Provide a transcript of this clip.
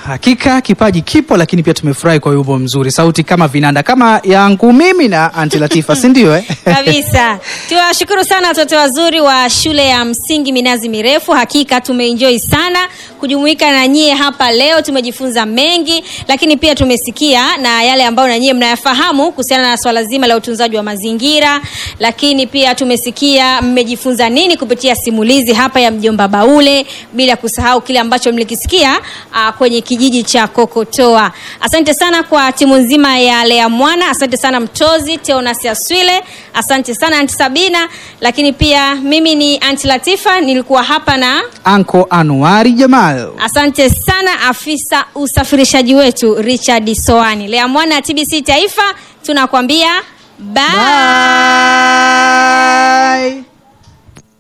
hakika kipaji kipo, lakini pia tumefurahi kwa wimbo mzuri, sauti kama vinanda kama yangu mimi na Anti Latifa, si ndio eh? kabisa tuwashukuru sana watoto wazuri wa shule ya msingi minazi mirefu hakika tumeenjoy sana kujumuika na nyie hapa leo tumejifunza mengi lakini pia tumesikia na yale ambayo na nyie mnayafahamu kuhusiana na swala zima la utunzaji wa mazingira lakini pia tumesikia mmejifunza nini kupitia simulizi hapa ya mjomba baule bila kusahau kile ambacho mlikisikia uh, kwenye kijiji cha kokotoa asante sana kwa timu nzima ya lea mwana asante sana mtozi teonas aswile asante sana anti sabina lakini pia mimi ni anti latifa nilikuwa hapa na Anko Anuari Jamal. asante sana afisa usafirishaji wetu richard soani lea mwana ya tbc taifa tunakwambia bye. Bye.